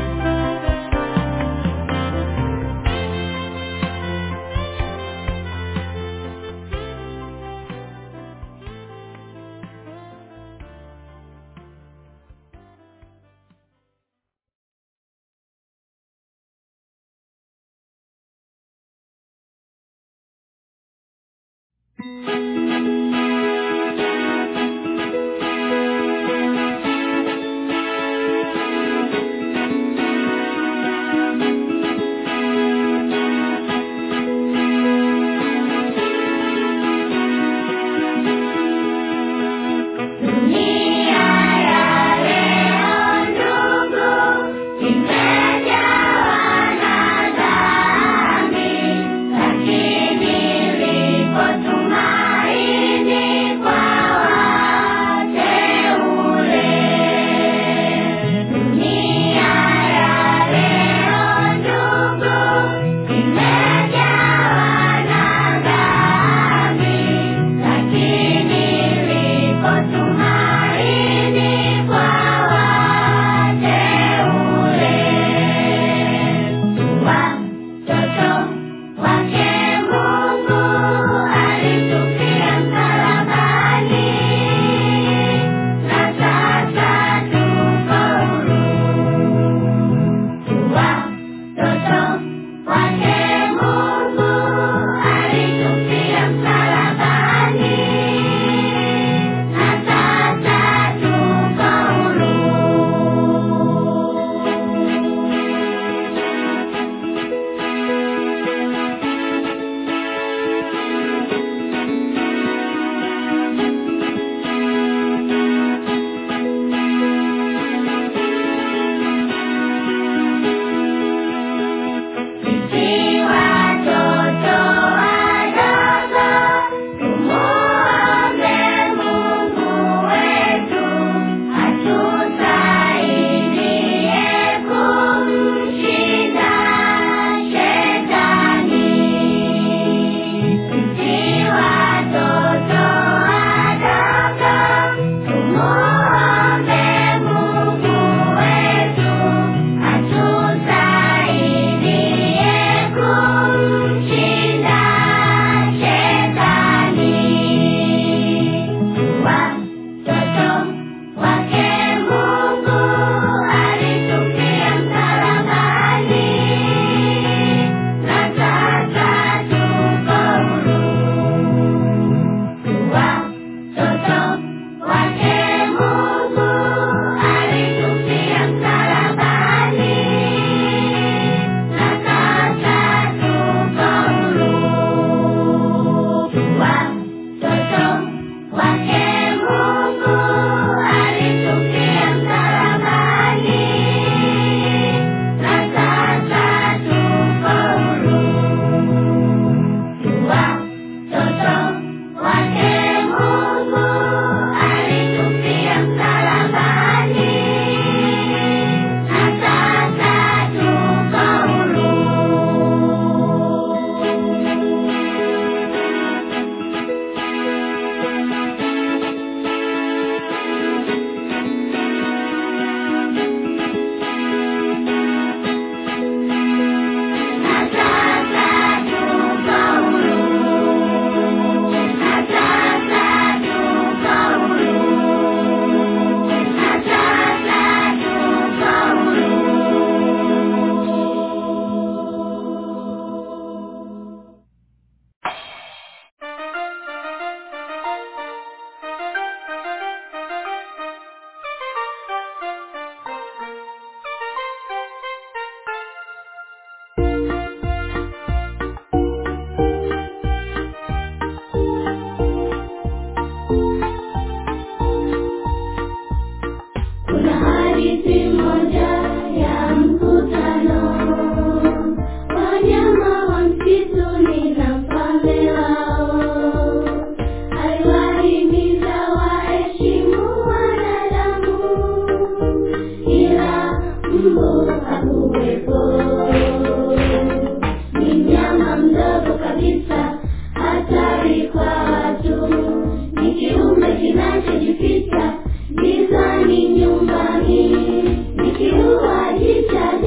kinachojificha gizani nyumbani nikiua jicha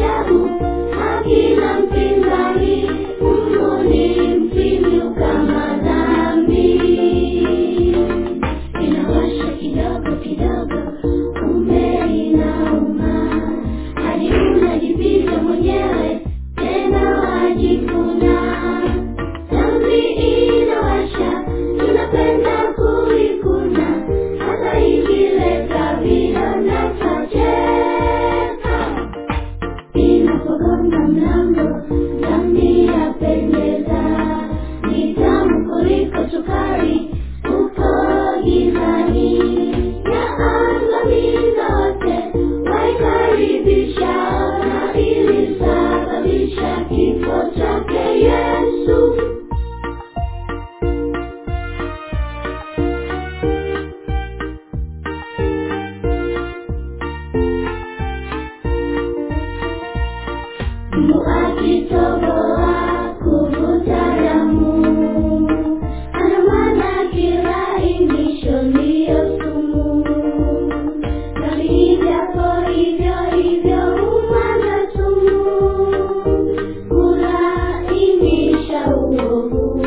Mbu akitoboa kuvuta damu, ana maana kilainisho ndiyo sumu. Dhambi ijapo hivyo hivyo humwaga sumu, kulainisha uovu.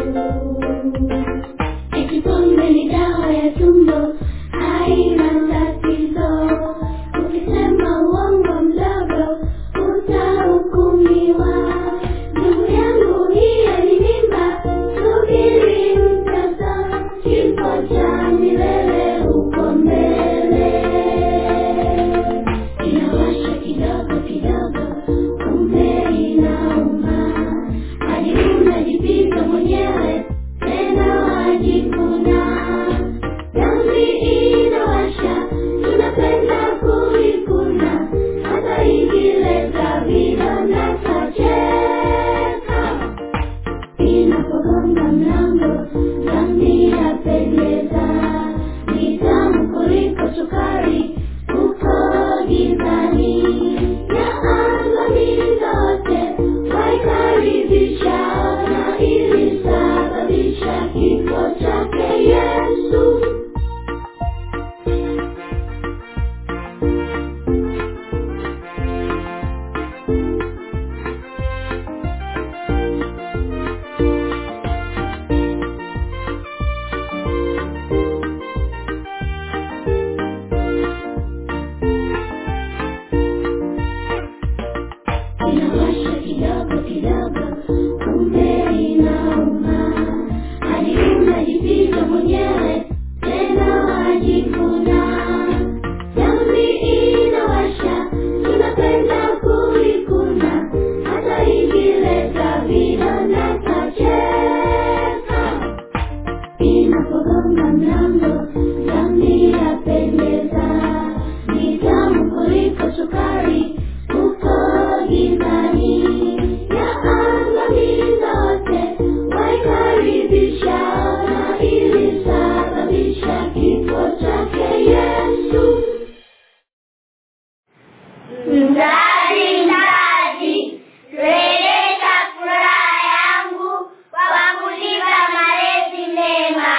Eti pombe ni dawa ya tumbo, haina tatizo. Ukisema uongo mdogo, utahukumiwa. Ndugu yangu, hiyo ni mimba, subiri mtoto, kifo cha milele huko mbele. Inawasha kidogo kidogo, kumbe inauma, hadi unajipiga mwenyewe tena wajikuna. Dhambi inawasha, tunapenda kuikuna, hata ikileta vidonda twacheka. Inapogonga mlango, dhambi yapendeza, ni tamu kuliko sukari uko gizani. Yaangamiza wote, waikaribisha na ilisababisha kifo chake Yesu. Inawasha kidogo kidogo, kumbe inauma, hadi unajipiga mwenyewe tena wajikuna. Dhambi inawasha, tunapenda kuikuna, hata ikileta vidonda twacheka. Inapogonga mlango, dhambi yapendeza, ni tamu kuliko sukari uko gizani. Yaangamiza wote, waikaribisha na ilisababisha kifo chake Yesu. Mzazi, mzazi, rejesha furaha yangu kwa kunipa malezi mema.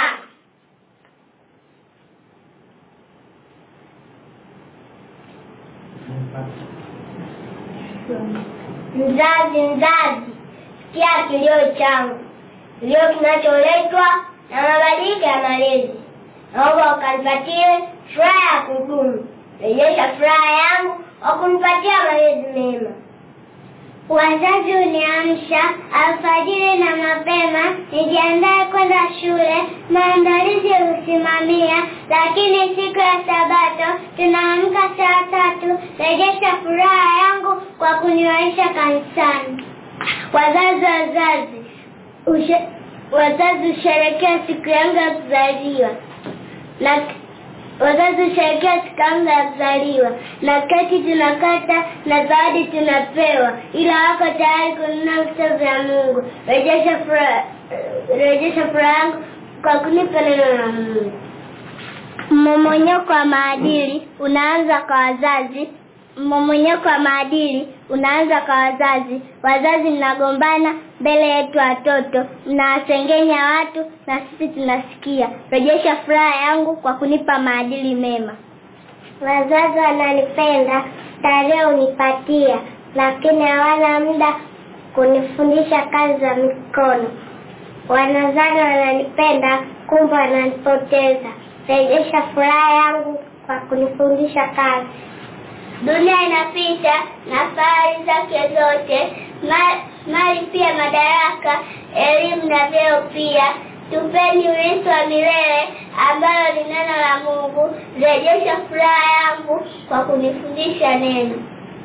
Mzazi, mzazi, sikia kilio changu, kilio kinacholetwa na mabadiliko ya malezi. Naomba ukanipatie furaha ya kudumu. Rejesha furaha yangu kwa kunipatia malezi mema. Wazazi uniamsha alfajiri na mapema, nijiandae kwenda shule, maandalizi husimamia, lakini siku ya Sabato tunaamka saa tatu. Rejesha furaha yangu kwa kuniwaisha kanisani. Wazazi, wazazi, ushe, wazazi husherekea siku yangu ya kuzaliwa na wazazi husherekea siku yangu ya kuzaliwa na keki tunakata na zawadi tunapewa, ila wako tayari kununua vitabu vya Mungu. Rejesha furaha, rejesha furaha yangu kwa kunipa neno la Mungu. Mmomonyoko wa maadili unaanza kwa wazazi. Mmomonyoko wa maadili unaanza kwa wazazi. Wazazi mnagombana mbele yetu watoto, mnawasengenya watu na sisi tunasikia. Rejesha furaha yangu kwa kunipa maadili mema. Wazazi wananipenda, starehe unipatia, lakini hawana muda kunifundisha kazi za mikono. Wanazani wananipenda, kumbe wananipoteza. Rejesha furaha yangu kwa kunifundisha kazi. Dunia inapita na fahari zake zote, ma- mali pia, madaraka, elimu na vyeo pia. Tupeni urithi wa milele ambalo ni neno la Mungu. Rejesha furaha yangu kwa kunifundisha neno.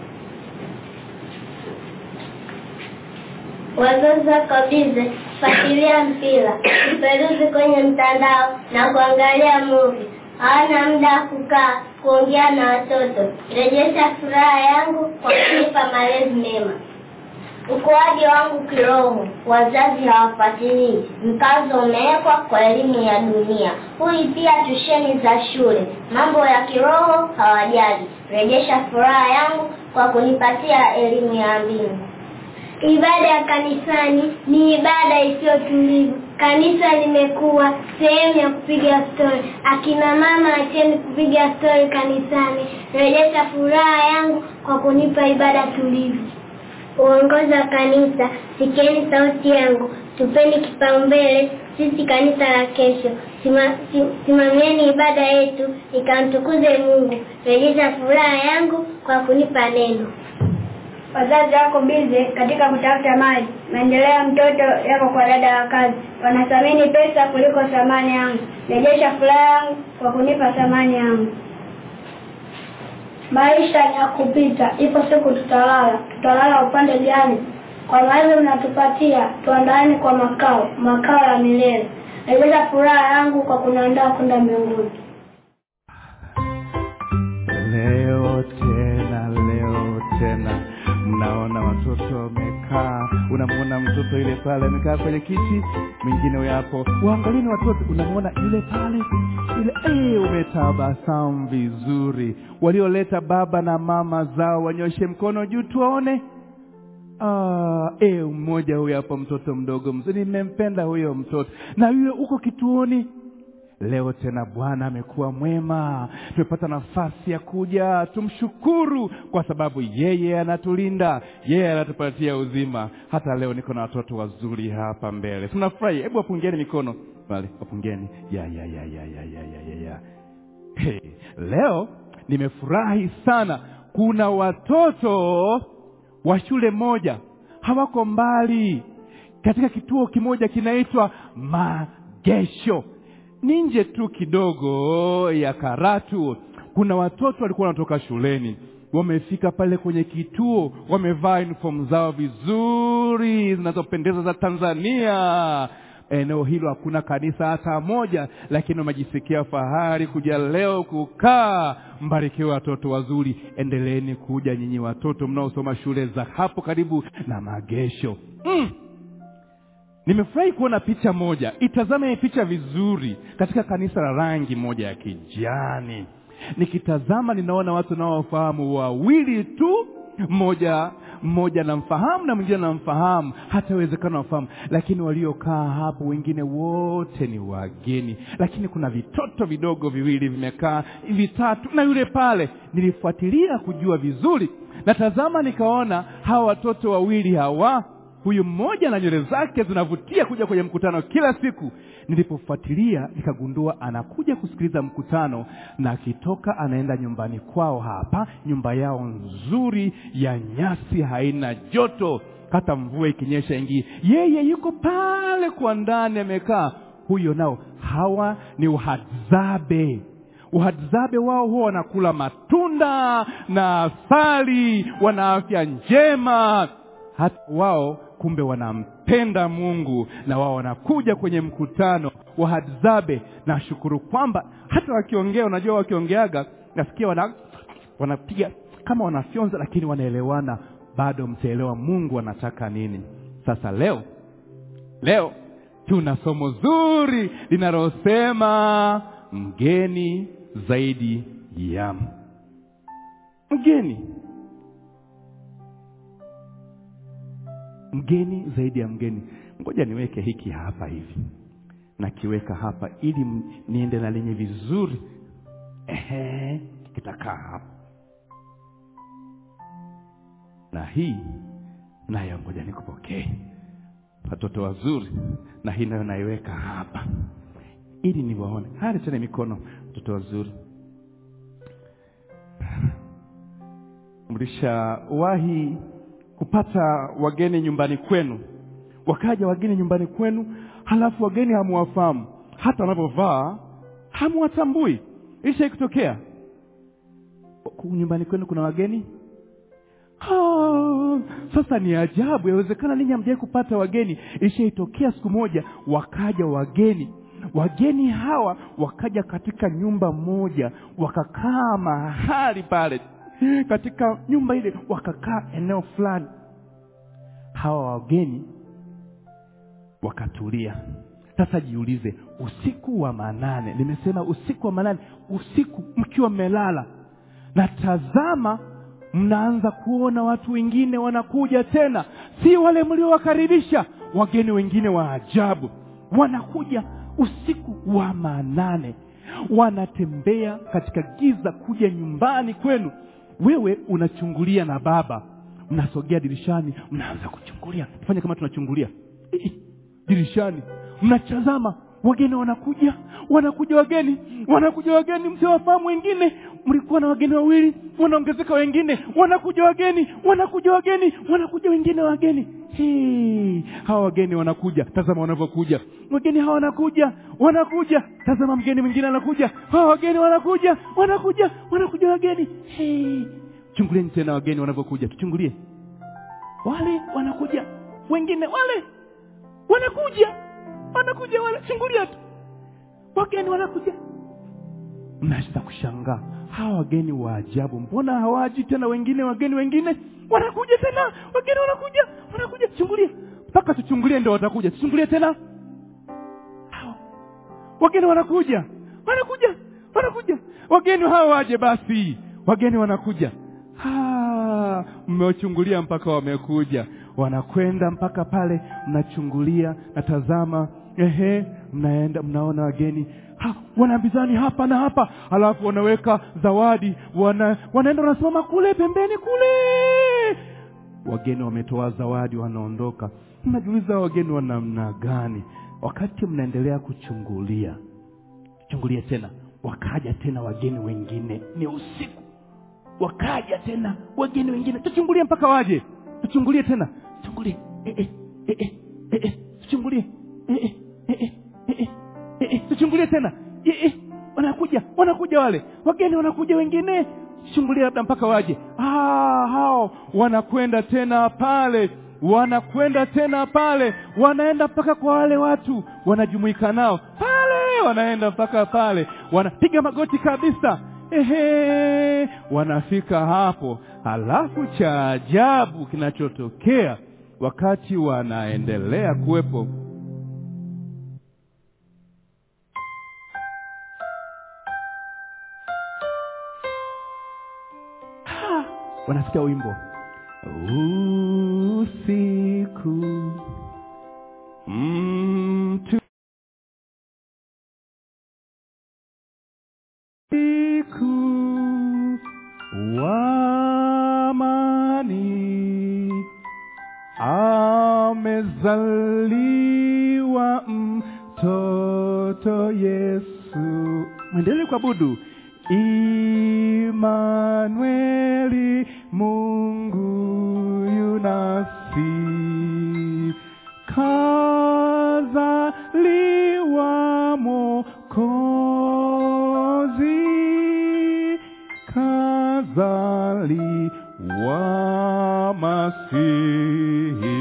Wazazi wako bize kufuatilia mpira, kuperuzi kwenye mtandao na kuangalia movie. Hawana muda wa kukaa kuongea na watoto. Rejesha furaha yangu kwa kunipa malezi mema. Ukuaji wangu kiroho, wazazi hawafuatilii. Mkazo umewekwa kwa elimu ya dunia, hui pia tusheni za shule. Mambo ya kiroho hawajali. Rejesha furaha yangu kwa kunipatia elimu ya mbingu. Ibada ya kanisani ni ibada isiyo tulivu. Kanisa limekuwa sehemu ya kupiga stori. Akina mama, acheni kupiga stori kanisani. Rejesha furaha yangu kwa kunipa ibada tulivu. Uongozi wa kanisa, sikieni sauti yangu, tupeni kipaumbele sisi kanisa la kesho. Sima, sim, simamieni ibada yetu ikamtukuze Mungu. Rejesha furaha yangu kwa kunipa neno. Wazazi wako bize katika kutafuta mali, maendeleo ya mtoto yako kwa dada wa kazi. Wanathamini pesa kuliko thamani yangu. Rejesha furaha yangu kwa kunipa thamani yangu. Maisha ni ya kupita, ipo siku tutalala. Tutalala upande gani? Kwa maana mnatupatia, tuandaeni kwa makao, makao ya milele. Rejesha furaha yangu kwa kuniandaa kwenda mbinguni. leo tena leo tena mnaona watoto wamekaa unamwona mtoto yule pale amekaa kwenye kiti mwingine huyo hapo waangalieni watoto unamwona yule pale yule hey, umetabasamu vizuri walioleta baba na mama zao wanyoshe mkono juu tuwaone Ah, eh, mmoja huyo hapo mtoto mdogo mzuri nimempenda huyo mtoto na yule uko kituoni leo tena bwana amekuwa mwema tumepata nafasi ya kuja tumshukuru kwa sababu yeye anatulinda yeye anatupatia uzima hata leo niko na watoto wazuri hapa mbele tunafurahi hebu wapungeni mikono pale wapungeni ya ya ya ya ya ya ya ya ya hey, leo nimefurahi sana kuna watoto wa shule moja hawako mbali katika kituo kimoja kinaitwa magesho ni nje tu kidogo ya karatu kuna watoto walikuwa wanatoka shuleni wamefika pale kwenye kituo wamevaa uniform zao vizuri zinazopendeza za tanzania eneo hilo hakuna kanisa hata moja lakini wamejisikia fahari kuja leo kukaa mbarikiwe watoto wazuri endeleeni kuja nyinyi watoto mnaosoma shule za hapo karibu na magesho mm. nimefurahi kuona picha moja itazame hii picha vizuri katika kanisa la rangi moja ya kijani nikitazama ninaona watu naofahamu wawili tu mmoja mmoja namfahamu na mwingine namfahamu hata uwezekano wafahamu lakini waliokaa hapo wengine wote ni wageni lakini kuna vitoto vidogo viwili vimekaa vitatu na yule pale nilifuatilia kujua vizuri natazama nikaona hawa watoto wawili hawa huyu mmoja na nywele zake zinavutia kuja kwenye mkutano kila siku nilipofuatilia nikagundua anakuja kusikiliza mkutano na akitoka anaenda nyumbani kwao hapa nyumba yao nzuri ya nyasi haina joto hata mvua ikinyesha ingii yeye yuko pale kwa ndani amekaa huyo nao hawa ni uhadzabe uhadzabe wao huwa wanakula matunda na asali wana afya njema hata wao kumbe wanampenda mungu na wao wanakuja kwenye mkutano wa hadzabe nashukuru kwamba hata wakiongea unajua wakiongeaga nasikia wana wanapiga kama wanafyonza lakini wanaelewana bado mtaelewa mungu anataka nini sasa leo leo tuna somo zuri linalosema mgeni zaidi ya mgeni mgeni zaidi ya mgeni ngoja niweke hiki hapa hivi nakiweka hapa ili m- niende na lenye vizuri ehe kitakaa hapa na hii nayo ngoja nikupokee watoto wazuri na hii nayo naiweka hapa ili niwaone haya letene mikono watoto wazuri mlishawahi kupata wageni nyumbani kwenu wakaja wageni nyumbani kwenu halafu wageni hamuwafahamu hata wanavyovaa hamuwatambui isha kutokea Ku- nyumbani kwenu kuna wageni Ah, sasa ni ajabu yawezekana ninyi hamjawai kupata wageni ishaitokea siku moja wakaja wageni wageni hawa wakaja katika nyumba moja wakakaa mahali pale katika nyumba ile wakakaa eneo fulani hawa wageni wakatulia sasa jiulize usiku wa manane nimesema usiku wa manane usiku mkiwa mmelala na tazama mnaanza kuona watu wengine wanakuja tena si wale mliowakaribisha wageni wengine wa ajabu wanakuja usiku wa manane wanatembea katika giza kuja nyumbani kwenu wewe unachungulia na baba mnasogea dirishani mnaanza kuchungulia fanya kama tunachungulia Ii, dirishani mnatazama wageni wanakuja wanakuja wageni wanakuja wageni msiwafahamu wengine mlikuwa na wageni wawili wanaongezeka wengine wanakuja wageni wanakuja wageni wanakuja wengine wageni Hii, hawa wageni wanakuja tazama wanavyokuja wageni hawa wanakuja wanakuja tazama mgeni mwingine anakuja hawa wageni wanakuja wanakuja wanakuja wageni Hii. chungulieni tena wageni wanavyokuja tuchungulie wale wanakuja wengine wale wanakuja wanakuja wale chungulia tu wageni wanakuja mnaweza kushangaa hawa wageni wa ajabu mbona hawaji tena wengine wageni wengine wanakuja tena wageni wanakuja wanakuja chungulia mpaka tuchungulie ndio watakuja tuchungulie tena Hawa. wageni wanakuja wanakuja wanakuja wageni hawa waje basi wageni wanakuja Ah, mmewachungulia mpaka wamekuja wanakwenda mpaka pale mnachungulia natazama ehe mnaenda mnaona wageni ha, wanaambizani hapa na hapa alafu wanaweka zawadi wana, wanaenda wanasimama kule pembeni kule wageni wametoa zawadi wanaondoka mnajiuliza wageni wa namna gani wakati mnaendelea kuchungulia chungulia tena wakaja tena wageni wengine ni usiku wakaja tena wageni wengine tuchungulie mpaka waje tuchungulie tena chungulie eh, eh, eh, eh, eh, eh, tuchungulie eh, eh, eh, eh, eh, eh, eh, eh, tuchungulie tena eh, eh, wanakuja wanakuja wale wageni wanakuja wengine chungulie labda mpaka waje ah, hao wanakwenda tena pale wanakwenda tena pale wanaenda mpaka kwa wale watu wanajumuika nao pale wanaenda mpaka pale wanapiga magoti kabisa ehe wanafika hapo halafu cha ajabu kinachotokea wakati wanaendelea kuwepo Ah, wanasikia wimbo usiku mtu usiku wa amani amezaliwa mtoto yesu mwendelee kuabudu imanueli mungu yunasi kazaliwa mokozi kazaliwa masihi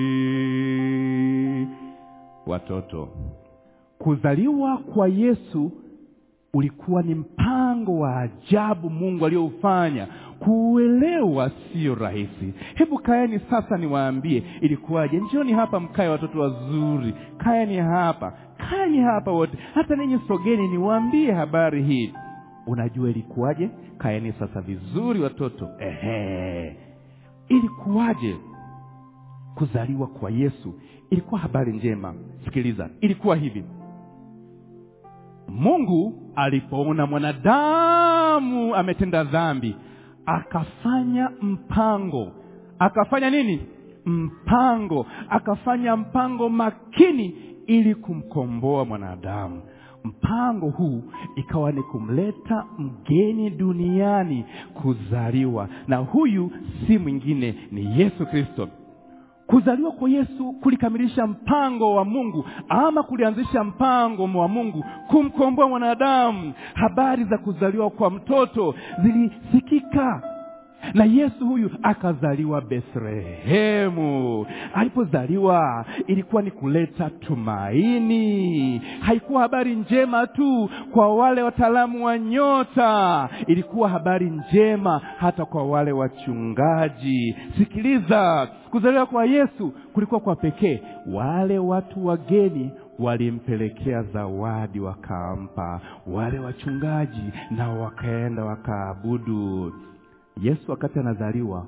watoto kuzaliwa kwa yesu ulikuwa ni mpango wa ajabu mungu aliyoufanya kuuelewa sio rahisi hebu kaeni sasa niwaambie ilikuwaje njoni hapa mkae watoto wazuri kaeni hapa kaeni hapa wote hata ninyi sogeni niwaambie habari hii unajua ilikuwaje kaeni sasa vizuri watoto ehe ilikuwaje kuzaliwa kwa yesu ilikuwa habari njema sikiliza ilikuwa hivi mungu alipoona mwanadamu ametenda dhambi akafanya mpango akafanya nini mpango akafanya mpango makini ili kumkomboa mwanadamu mpango huu ikawa ni kumleta mgeni duniani kuzaliwa na huyu si mwingine ni yesu kristo kuzaliwa kwa yesu kulikamilisha mpango wa mungu ama kulianzisha mpango wa mungu kumkomboa mwanadamu habari za kuzaliwa kwa mtoto zilisikika na yesu huyu akazaliwa bethlehemu alipozaliwa ilikuwa ni kuleta tumaini haikuwa habari njema tu kwa wale wataalamu wa nyota ilikuwa habari njema hata kwa wale wachungaji sikiliza kuzaliwa kwa yesu kulikuwa kwa pekee wale watu wageni walimpelekea zawadi wakampa wale wachungaji nao wakaenda wakaabudu yesu wakati anazaliwa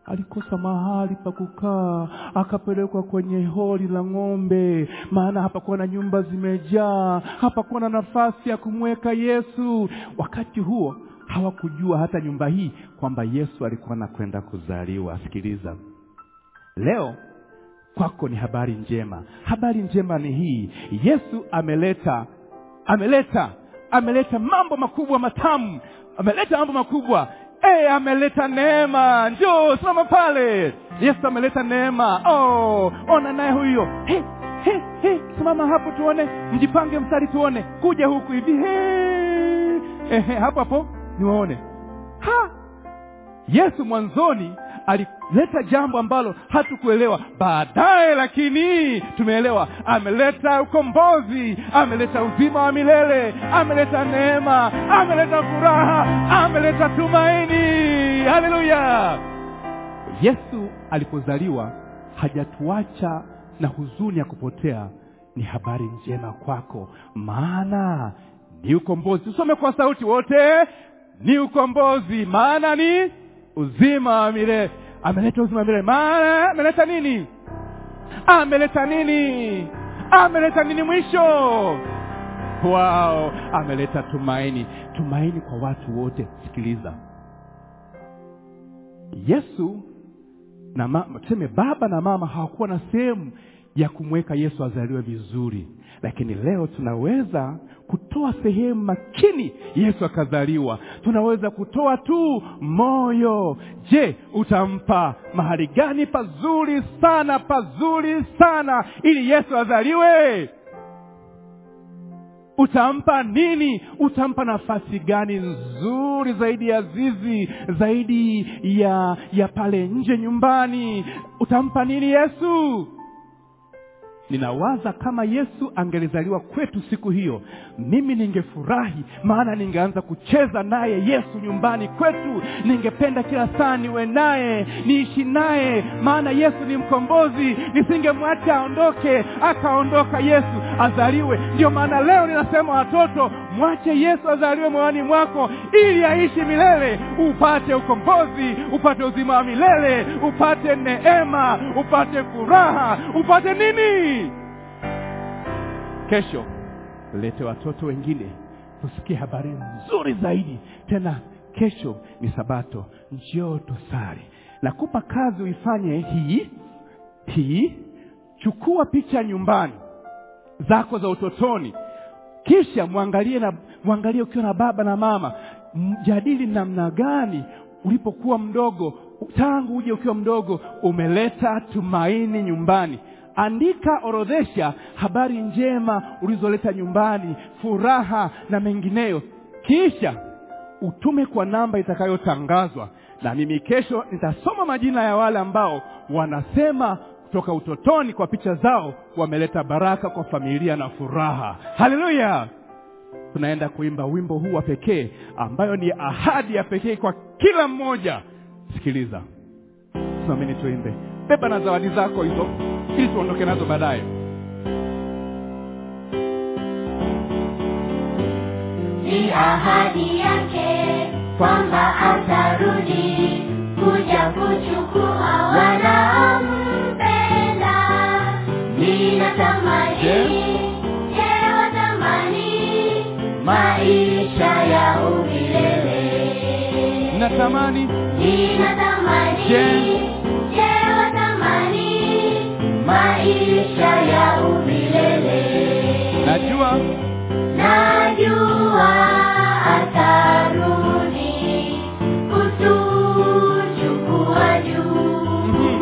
alikosa mahali pa kukaa akapelekwa kwenye holi la ng'ombe maana hapakuwa na nyumba zimejaa hapakuwa na nafasi ya kumweka yesu wakati huo hawakujua hata nyumba hii kwamba yesu alikuwa anakwenda kuzaliwa sikiliza leo kwako ni habari njema habari njema ni hii yesu ameleta ameleta ameleta mambo makubwa matamu ameleta mambo makubwa e, ameleta neema njoo simama pale yesu ameleta neema oh, ona naye huyo he, he, he, simama hapo tuone mjipange mstari tuone kuja huku hivi he, ehe, hapo hapo niwaone ha yesu mwanzoni alileta jambo ambalo hatukuelewa baadaye lakini tumeelewa ameleta ukombozi ameleta uzima wa milele ameleta neema ameleta furaha ameleta tumaini haleluya yesu alipozaliwa hajatuacha na huzuni ya kupotea ni habari njema kwako maana ni ukombozi tusome kwa sauti wote ni ukombozi maana ni uzima wa milele ameleta uzima wa milele maana ameleta nini ameleta nini ameleta nini mwisho wao ameleta tumaini tumaini kwa watu wote sikiliza yesu na mama tuseme baba na mama hawakuwa na sehemu ya kumweka yesu azaliwe vizuri lakini leo tunaweza kutoa sehemu makini yesu akazaliwa tunaweza kutoa tu moyo je utampa mahali gani pazuri sana pazuri sana ili yesu azaliwe utampa nini utampa nafasi gani nzuri zaidi ya zizi zaidi ya ya pale nje nyumbani utampa nini yesu ninawaza kama yesu angelizaliwa kwetu siku hiyo mimi ningefurahi maana ningeanza kucheza naye yesu nyumbani kwetu ningependa kila saa niwe naye niishi naye maana yesu ni mkombozi nisingemwacha aondoke akaondoka yesu azaliwe ndio maana leo ninasema watoto mwache yesu azaliwe moyoni mwako ili aishi milele upate ukombozi upate uzima wa milele upate neema upate furaha upate nini kesho lete watoto wengine tusikie habari nzuri zaidi tena kesho ni sabato njoo tusali nakupa kazi uifanye hii hii chukua picha nyumbani zako za utotoni kisha mwangalie na mwangalie ukiwa na baba na mama mjadili namna gani ulipokuwa mdogo tangu uje ukiwa mdogo umeleta tumaini nyumbani andika orodhesha habari njema ulizoleta nyumbani furaha na mengineyo kisha utume kwa namba itakayotangazwa na mimi kesho nitasoma majina ya wale ambao wanasema kutoka utotoni kwa picha zao wameleta baraka kwa familia na furaha haleluya tunaenda kuimba wimbo huu wa pekee ambayo ni ahadi ya pekee kwa kila mmoja sikiliza simameni tuimbe beba na zawadi zako hizo ili tuondoke nazo baadaye ni ahadi yake kwamba atarudi kuja kuchukua wanaompenda ninatamani je watamani maisha ya umilele natamani ninatamani Je. je watamani maisha ya umilele najua najua atarudi kutuchukua juu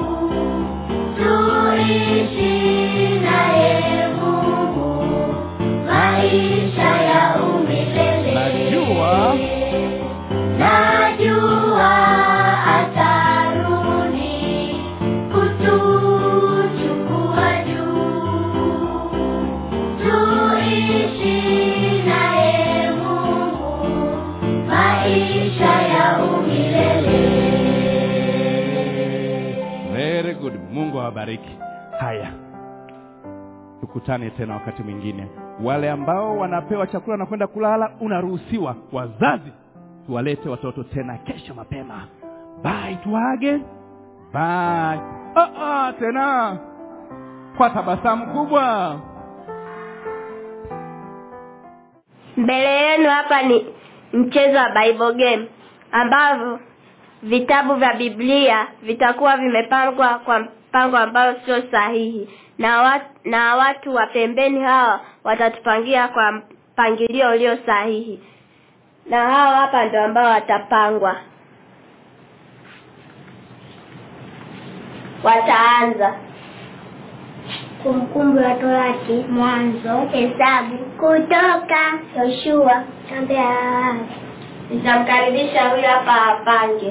tuishi naye Mungu maisha ya umilele najua najua atarudi kutuchukua juu tuishi naye Mungu maisha ya umilele very good mungu awabariki haya tukutane tena wakati mwingine wale ambao wanapewa chakula na kwenda kulala unaruhusiwa wazazi tuwalete watoto tena kesho mapema bye tuage bye oh, oh, tena kwa tabasamu kubwa Mbele yenu hapa ni mchezo wa Bible game ambavyo vitabu vya Biblia vitakuwa vimepangwa kwa mpango ambao sio sahihi na watu, na watu wa pembeni hawa watatupangia kwa mpangilio ulio sahihi na hawa hapa ndio ambao watapangwa wataanza Kumbukumbu la Torati, Mwanzo, Hesabu, Kutoka, Yoshua, Mambo ya Lawi. nitamkaribisha huyu hapa apange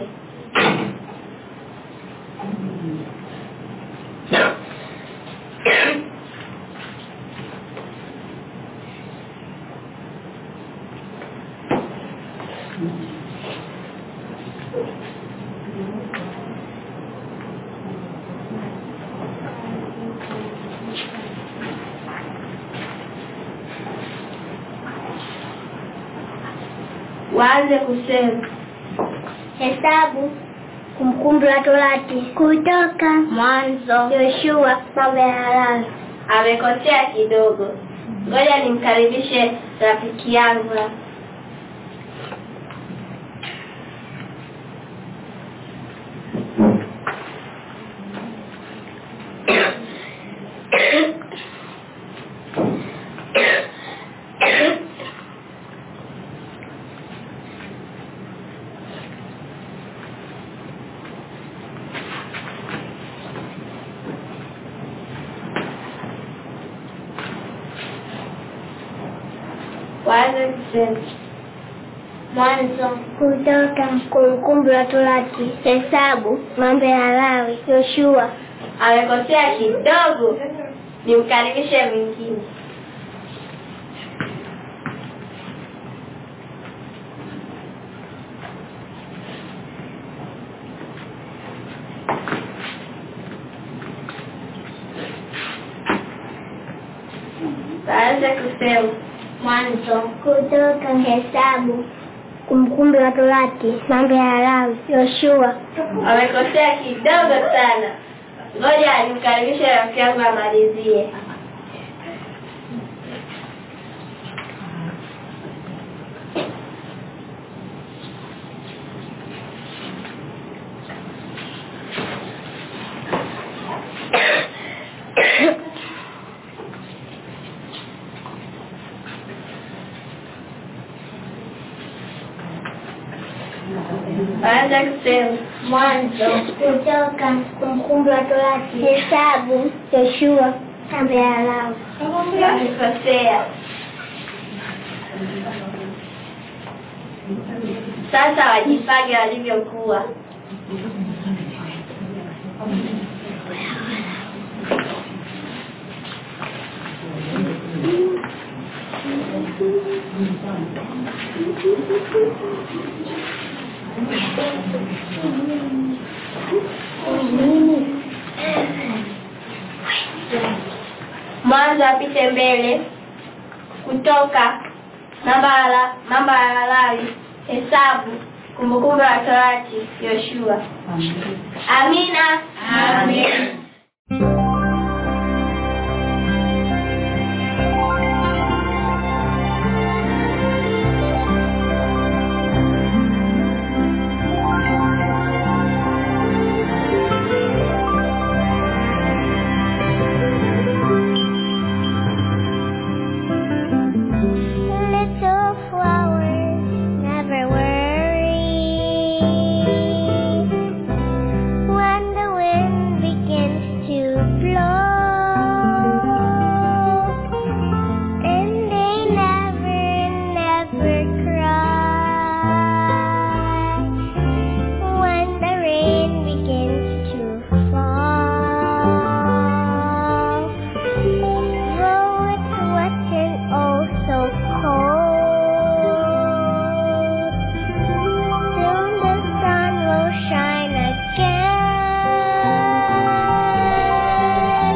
waanze kusema Hesabu, Kumbukumbu la Torati, Kutoka, Mwanzo, Yoshua, Mambo ya Lawi. amekosea kidogo ngoja nimkaribishe rafiki yangu hapa. waanze kusema Mwanzo, Kutoka, Kumbukumbu la Torati, Hesabu, Mambo ya Lawi, Yoshua. amekosea kidogo nimkaribishe mwingine waanze kusema Mwanzo, Kutoka, Hesabu, Kumbukumbu la Torati, Mambo ya Lawi, Yoshua. amekosea kidogo sana ngoja nimkaribishe rafiki yangu amalizie waanze kusema Mwanzo, Kutoka, Kumbukumbu la Torati, Hesabu, Yoshua, Mambo ya Lawi. wamekosea sasa wajipange walivyokuwa mwanzo apite mbele kutoka namba ya la- namba ya Lawi hesabu kumbukumbu la torati yoshua amina Amen. Little flowers never worry when the wind begins to blow, and they never, never cry when the rain begins to fall. Though it's wet and oh so cold, soon the sun will shine again,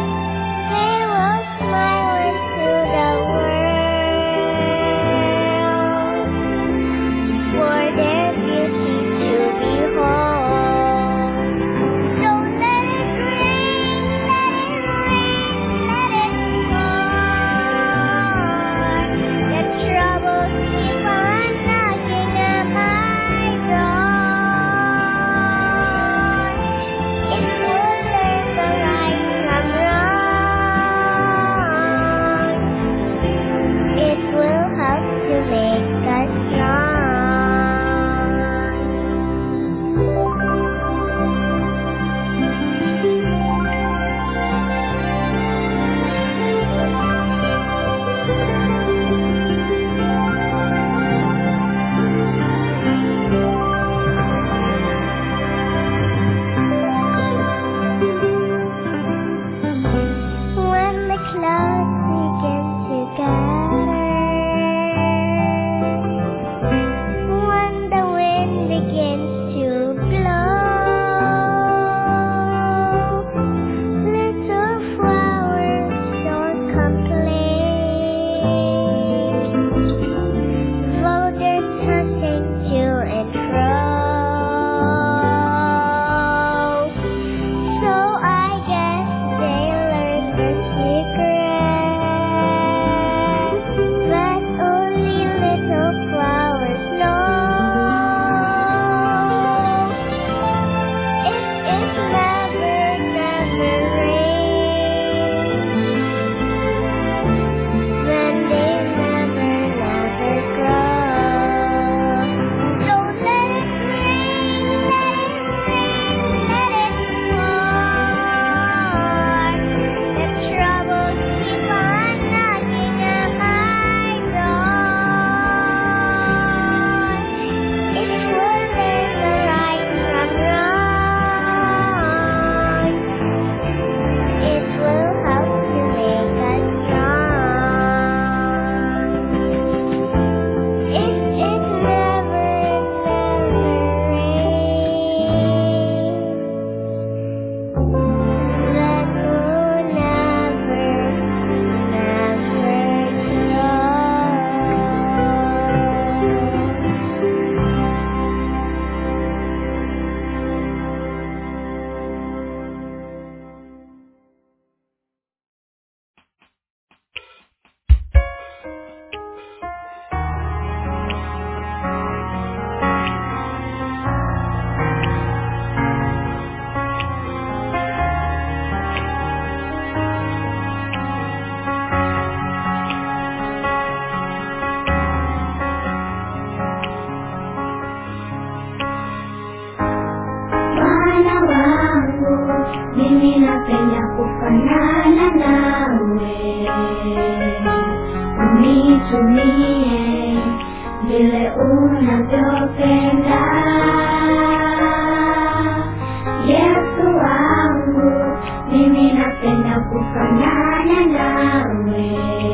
napenda kufanana nawe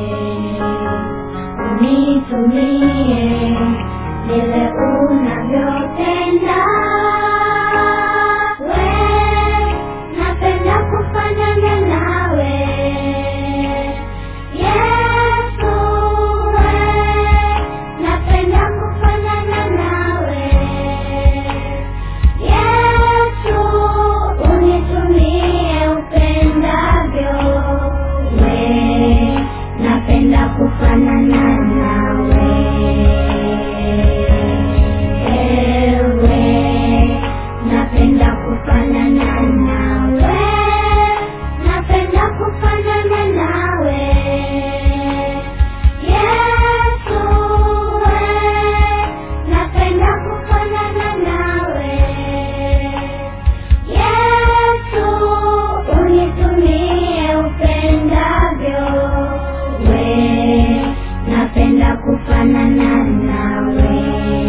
unitumie vile unavyopenda we napenda kufanana nawe Yesu we napenda kufanana nawe Yesu unitumie upendavyo we napenda kufanana nawe ewe napenda kufanana nawe napenda kufanana nawe Yesu we napenda kufanana nawe Yesu unitumie upendavyo we napenda kufanana nawe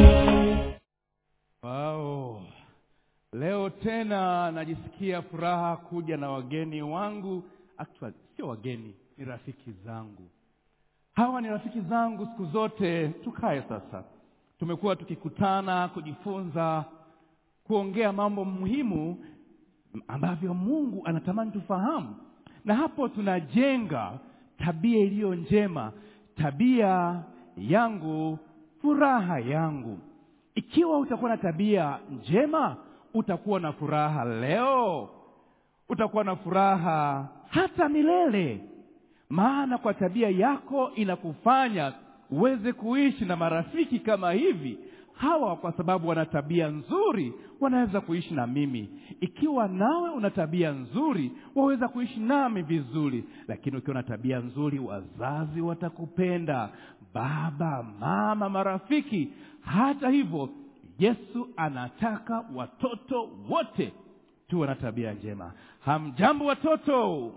Wow. Leo tena najisikia furaha kuja na wageni wangu. Actually, sio wageni, ni rafiki zangu. Hawa ni rafiki zangu siku zote. Tukae sasa, tumekuwa tukikutana kujifunza, kuongea mambo muhimu ambavyo Mungu anatamani tufahamu, na hapo tunajenga tabia iliyo njema, tabia yangu, furaha yangu. Ikiwa utakuwa na tabia njema, utakuwa na furaha leo, utakuwa na furaha hata milele, maana kwa tabia yako inakufanya uweze kuishi na marafiki kama hivi. Hawa kwa sababu wana tabia nzuri, wanaweza kuishi na mimi. Ikiwa nawe una tabia nzuri, waweza kuishi nami vizuri. Lakini ukiwa na tabia nzuri, wazazi watakupenda, baba, mama, marafiki. Hata hivyo, Yesu anataka watoto wote tuwe na tabia njema. Hamjambo watoto?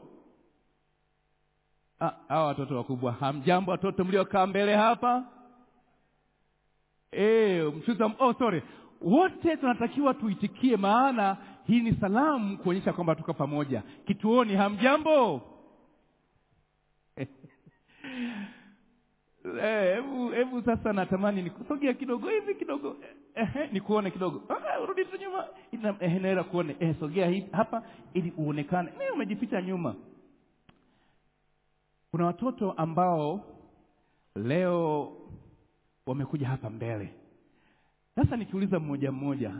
Ah, hawa watoto wakubwa, hamjambo watoto mliokaa mbele hapa? Eh, mchuza, oh sorry. Wote tunatakiwa tuitikie, maana hii ni salamu kuonyesha kwamba tuko pamoja. Kituoni, hamjambo? Eh, hebu hebu sasa natamani nikusogea kidogo hivi kidogo eh, eh, nikuone kidogo ah, rudi tu nyuma Ina- eh, naweza kuone eh, sogea hivi hapa ili uonekane mimi umejificha nyuma kuna watoto ambao leo wamekuja hapa mbele sasa nikiuliza mmoja mmoja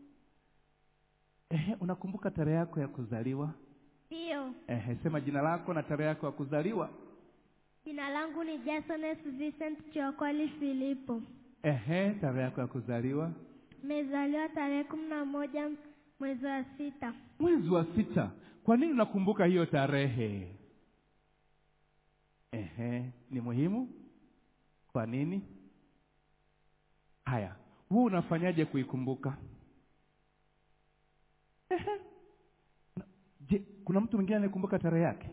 eh, unakumbuka tarehe yako ya kuzaliwa Ndiyo, eh, sema jina lako na tarehe yako ya kuzaliwa jina langu ni Jasones Vincent Chokoli Filipo. Ehe, tarehe yako ya kuzaliwa Nimezaliwa tarehe kumi na moja mwezi wa sita. mwezi wa sita. Kwa nini unakumbuka hiyo tarehe? Ehe, ni muhimu. Kwa nini? Haya, wewe unafanyaje kuikumbuka? Ehe. Na- Je, kuna mtu mwingine anayekumbuka tarehe yake?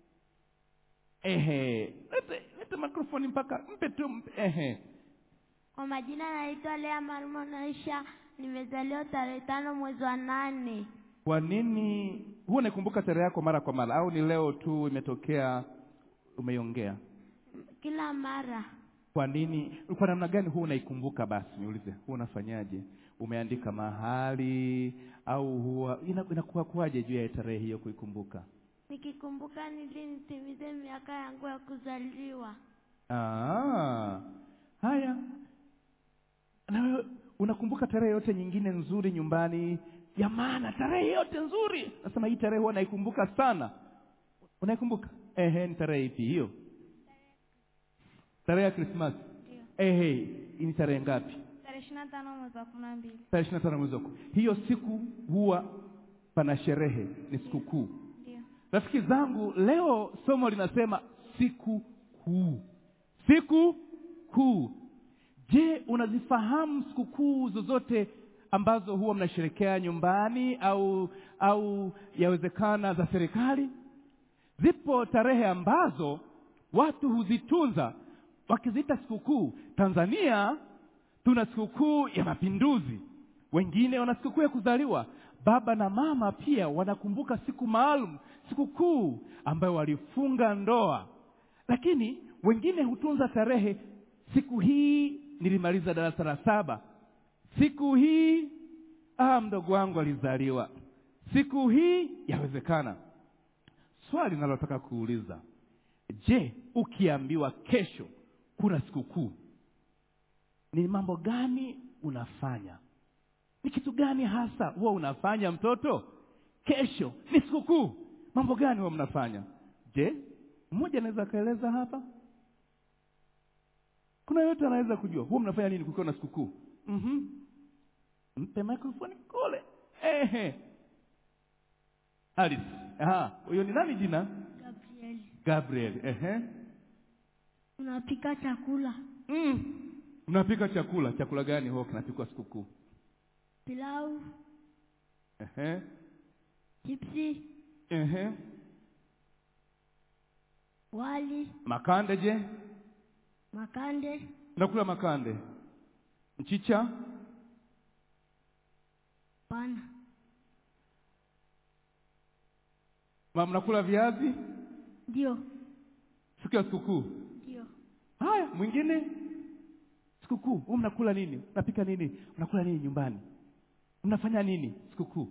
Ehe, lete lete mikrofoni mpaka mpe tu mpe. Ehe, Kwa majina naitwa Lea Marumo Naisha, nimezaliwa tarehe tano mwezi wa nane. kwa nini huwa unaikumbuka tarehe yako mara kwa mara, au ni leo tu imetokea umeiongea? Kila mara Kwa nini? Kwa namna gani huwa unaikumbuka? Basi niulize, huwa unafanyaje? Umeandika mahali au huwa ina- inakuwa kuwaje juu ya tarehe hiyo kuikumbuka? nikikumbuka nili nitimize miaka yangu ya kuzaliwa. Ah, haya. Na wewe unakumbuka tarehe yote nyingine nzuri nyumbani ya maana, tarehe yote nzuri? Nasema hii tarehe huwa naikumbuka sana. Unaikumbuka? Ehe, ni tarehe ipi hiyo? Tarehe ya Krismasi. Ehe, hii ni tarehe ngapi? Tarehe ishirini na tano mwezi wa kumi na mbili. tarehe ishirini na tano mwezi wa kumi. Hiyo siku huwa pana sherehe, ni siku kuu. Ndio. Rafiki zangu, leo somo linasema siku kuu, siku kuu. Je, unazifahamu sikukuu zozote ambazo huwa mnasherekea nyumbani au au yawezekana za serikali? Zipo tarehe ambazo watu huzitunza wakiziita sikukuu. Tanzania tuna sikukuu ya Mapinduzi, wengine wana sikukuu ya kuzaliwa. baba na mama pia wanakumbuka siku maalum siku kuu ambayo walifunga ndoa lakini wengine hutunza tarehe siku hii nilimaliza darasa la saba siku hii ah, mdogo wangu alizaliwa siku hii yawezekana swali linalotaka kuuliza je ukiambiwa kesho kuna sikukuu ni mambo gani unafanya ni kitu gani hasa huwa unafanya mtoto kesho ni sikukuu mambo gani huwa mnafanya je mmoja anaweza akaeleza hapa kuna yote anaweza kujua huwa mnafanya nini kukiwa na sikukuu mm-hmm. mpe microphone kule ehe alice aha huyo ni nani jina Gabriel. gabriel ehe Unapika chakula. mm. mnapika chakula chakula gani huwa kinapikwa sikukuu Pilau, ehe chipsi, ehe wali, makande je makande, mnakula makande mchicha pana, Ma- mnakula viazi ndio, siku ya sikukuu ndio. haya mwingine sikukuu hu mnakula nini mnapika nini mnakula nini nyumbani mnafanya nini sikukuu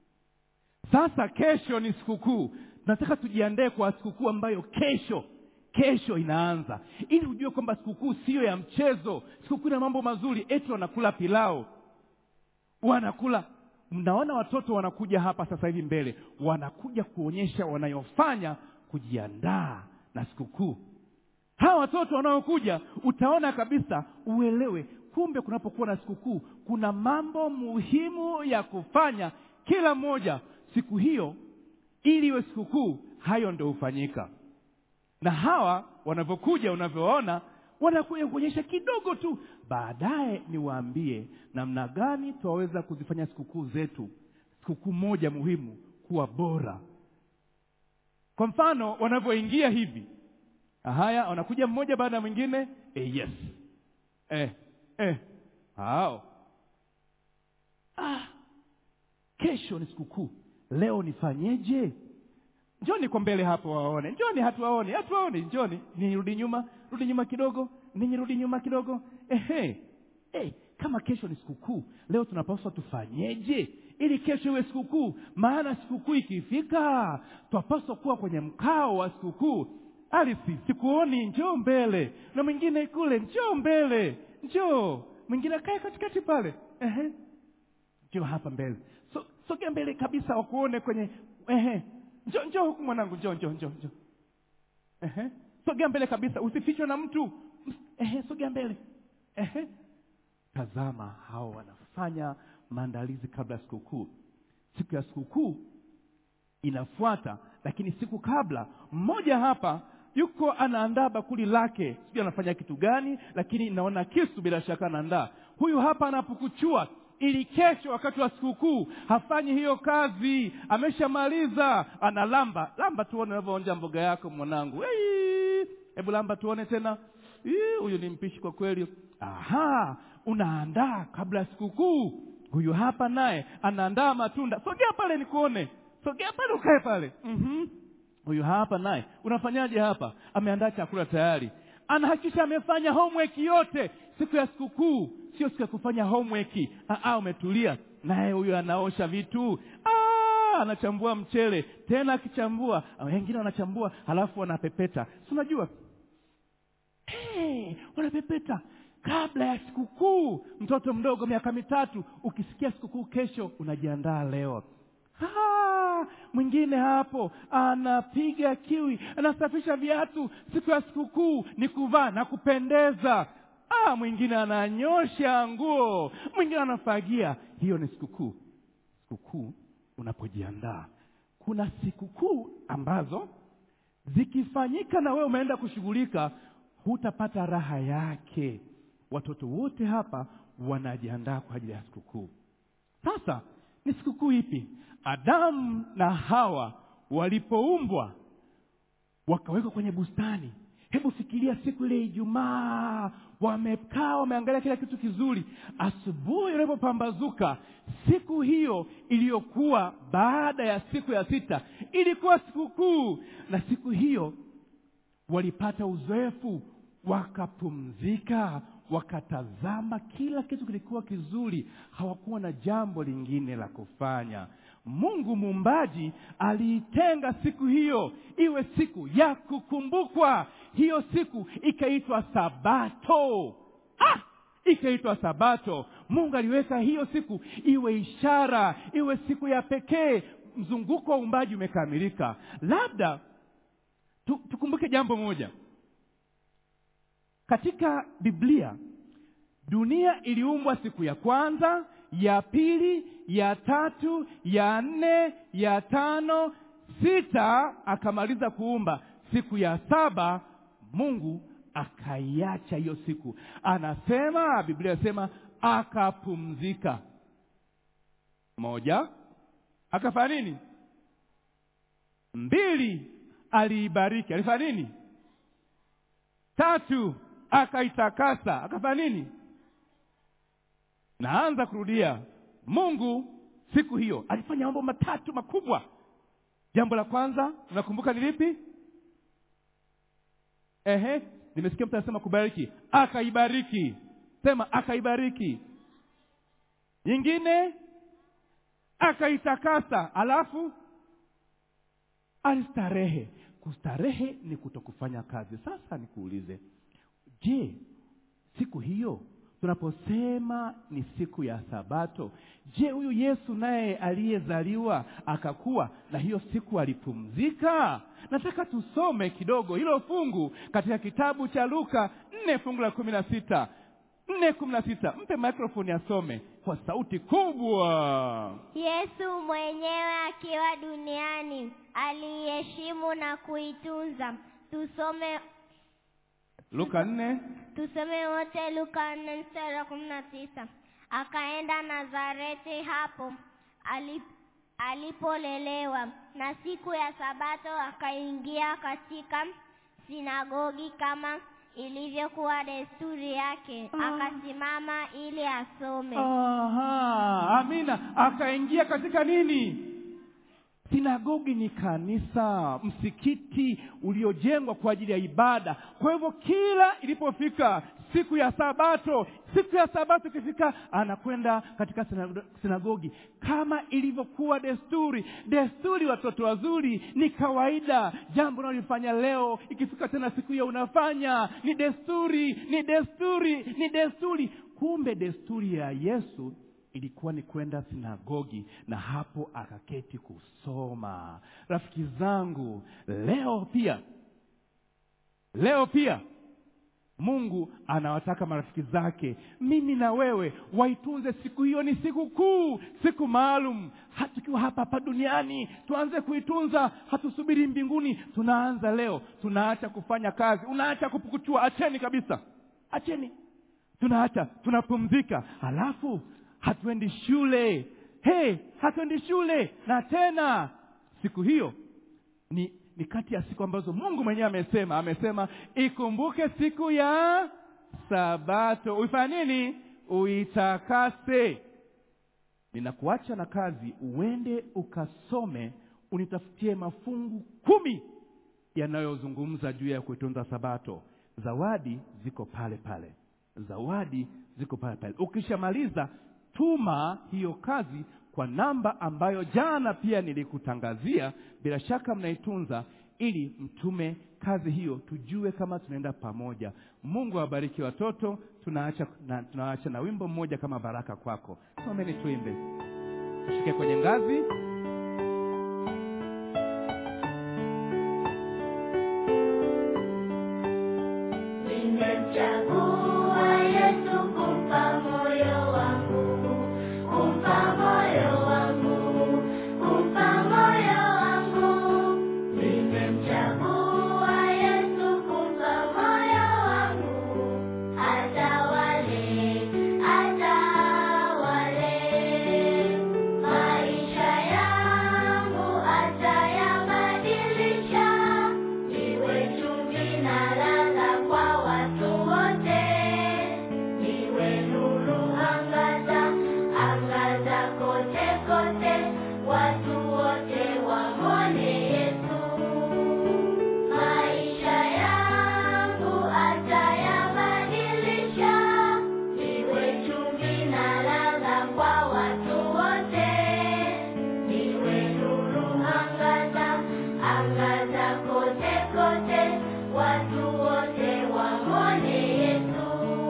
sasa kesho ni sikukuu tunataka tujiandae kwa sikukuu ambayo kesho kesho inaanza ili ujue kwamba sikukuu siyo ya mchezo sikukuu ina mambo mazuri eti wanakula pilau wanakula mnaona watoto wanakuja hapa sasa hivi mbele wanakuja kuonyesha wanayofanya kujiandaa na sikukuu hawa watoto wanaokuja utaona kabisa uelewe kumbe kunapokuwa na sikukuu kuna mambo muhimu ya kufanya kila mmoja siku hiyo ili iwe sikukuu hayo ndo hufanyika na hawa wanavyokuja unavyoona wanakuja kuonyesha kidogo tu baadaye niwaambie namna gani twaweza kuzifanya sikukuu zetu sikukuu moja muhimu kuwa bora kwa mfano wanavyoingia hivi haya wanakuja mmoja baada ya mwingine eh, yes eh, eh. hao ah, kesho ni sikukuu leo nifanyeje njoni kwa mbele hapo waone njoni hatuwaone hatuwaone njoni nirudi nyuma rudi nyuma kidogo ninyi rudi nyuma kidogo ehe hey, kama kesho ni sikukuu leo tunapaswa tufanyeje ili kesho iwe sikukuu maana sikukuu ikifika twapaswa kuwa kwenye mkao wa sikukuu alisi sikuoni njoo mbele na mwingine kule njoo mbele njoo mwingine akae katikati pale ehe njoo hapa mbele so, sogea mbele kabisa wakuone kwenye ehe njoo njoo huku mwanangu njoo njoo njoo njoo ehe sogea mbele kabisa usifichwe na mtu ehe sogea mbele ehe tazama hao wanafanya maandalizi kabla ya sikukuu siku ya sikukuu inafuata lakini siku kabla mmoja hapa yuko anaandaa bakuli lake sijui anafanya kitu gani lakini naona kisu bila shaka anaandaa huyu hapa anapukuchua ili kesho wakati wa sikukuu hafanyi hiyo kazi ameshamaliza analamba lamba tuone unavyoonja mboga yako mwanangu Ei, hebu lamba tuone tena Ii, huyu ni mpishi kwa kweli aha unaandaa kabla ya sikukuu huyu hapa naye anaandaa matunda sogea pale nikuone sogea pale ukae pale mm-hmm. huyu hapa naye unafanyaje hapa ameandaa chakula tayari anahakikisha amefanya homework yote siku ya sikukuu sio siku ya kufanya homework Aa, umetulia naye huyu anaosha vitu Aa, anachambua mchele tena akichambua wengine wanachambua halafu wanapepeta si unajua hey, wanapepeta kabla ya sikukuu mtoto mdogo miaka mitatu ukisikia sikukuu kesho unajiandaa leo Ah, mwingine hapo anapiga kiwi anasafisha viatu siku ya sikukuu ni kuvaa na kupendeza ah, mwingine ananyosha nguo mwingine anafagia hiyo ni sikukuu sikukuu unapojiandaa kuna sikukuu ambazo zikifanyika na wewe umeenda kushughulika hutapata raha yake watoto wote hapa wanajiandaa kwa ajili ya sikukuu sasa ni sikukuu ipi adamu na hawa walipoumbwa wakawekwa kwenye bustani hebu fikiria siku ile ijumaa wamekaa wameangalia kila kitu kizuri asubuhi ilipopambazuka siku hiyo iliyokuwa baada ya siku ya sita ilikuwa sikukuu na siku hiyo walipata uzoefu wakapumzika wakatazama kila kitu kilikuwa kizuri hawakuwa na jambo lingine la kufanya mungu muumbaji aliitenga siku hiyo iwe siku ya kukumbukwa hiyo siku ikaitwa sabato ah! ikaitwa sabato mungu aliweka hiyo siku iwe ishara iwe siku ya pekee mzunguko wa uumbaji umekamilika labda tu, tukumbuke jambo moja katika biblia dunia iliumbwa siku ya kwanza ya pili ya tatu ya nne ya tano sita akamaliza kuumba siku ya saba mungu akaiacha hiyo siku anasema biblia inasema akapumzika moja akafanya nini mbili aliibariki alifanya nini tatu akaitakasa akafanya nini naanza kurudia mungu siku hiyo alifanya mambo matatu makubwa jambo la kwanza unakumbuka ni lipi ehe nimesikia mtu anasema kubariki akaibariki sema akaibariki nyingine akaitakasa alafu alistarehe kustarehe ni kutokufanya kazi sasa nikuulize je siku hiyo tunaposema ni siku ya sabato je huyu yesu naye aliyezaliwa akakuwa na hiyo siku alipumzika nataka tusome kidogo hilo fungu katika kitabu cha luka nne fungu la kumi na sita nne kumi na sita mpe microfoni asome kwa sauti kubwa yesu mwenyewe akiwa duniani aliiheshimu na kuitunza tusome luka nne tusome wote luka nne mstari wa kumi na tisa akaenda nazareti hapo ali- alipolelewa na siku ya sabato akaingia katika sinagogi kama ilivyokuwa desturi yake akasimama ili asome Aha, amina akaingia katika nini sinagogi ni kanisa msikiti uliojengwa kwa ajili ya ibada kwa hivyo kila ilipofika siku ya sabato siku ya sabato ikifika anakwenda katika sinago- sinagogi kama ilivyokuwa desturi desturi watoto wazuri ni kawaida jambo unalifanya leo ikifika tena siku hiyo unafanya ni desturi ni desturi ni desturi kumbe desturi ya yesu ilikuwa ni kwenda sinagogi na hapo akaketi kusoma rafiki zangu leo pia leo pia mungu anawataka marafiki zake mimi na wewe waitunze siku hiyo ni siku kuu siku maalum Ha- tukiwa hapa hapa duniani tuanze kuitunza hatusubiri mbinguni tunaanza leo tunaacha kufanya kazi unaacha kupukuchua acheni kabisa acheni tunaacha tunapumzika halafu hatuendi shule hey, hatuendi shule na tena siku hiyo ni ni kati ya siku ambazo mungu mwenyewe amesema amesema ikumbuke siku ya sabato uifanye nini uitakase ninakuacha na kazi uende ukasome unitafutie mafungu kumi yanayozungumza juu ya kuitunza sabato zawadi ziko pale pale zawadi ziko pale pale ukishamaliza tuma hiyo kazi kwa namba ambayo jana pia nilikutangazia bila shaka mnaitunza ili mtume kazi hiyo tujue kama tunaenda pamoja mungu awabariki watoto tunaacha na, tunaacha na wimbo mmoja kama baraka kwako someni tuimbe tushike kwenye ngazi Nimemchagua Yesu kumpa moyo wangu, kumpa moyo wangu, kumpa moyo wangu. Nimemchagua Yesu kumpa moyo wangu, atawale, atawale maisha yangu. Tangaza kote kote, watu wote wamwone Yesu.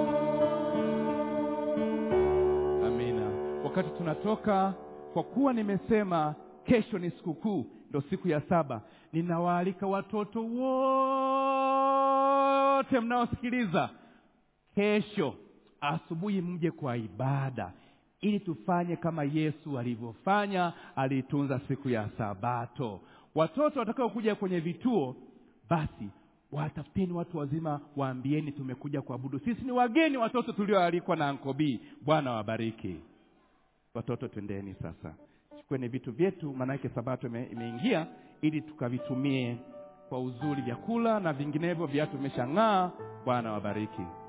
amina wakati tunatoka kwa kuwa nimesema kesho ni sikukuu ndo siku ya saba ninawaalika watoto wote mnaosikiliza kesho asubuhi mje kwa ibada ili tufanye kama yesu alivyofanya aliitunza siku ya sabato watoto watakaokuja kwenye vituo basi watafuteni watu wazima waambieni tumekuja kuabudu sisi ni wageni watoto tulioalikwa na ankobii bwana wabariki watoto twendeni sasa chukueni vitu vyetu maanake sabato ime- imeingia ili tukavitumie kwa uzuri vyakula na vinginevyo viatu vimeshang'aa bwana wabariki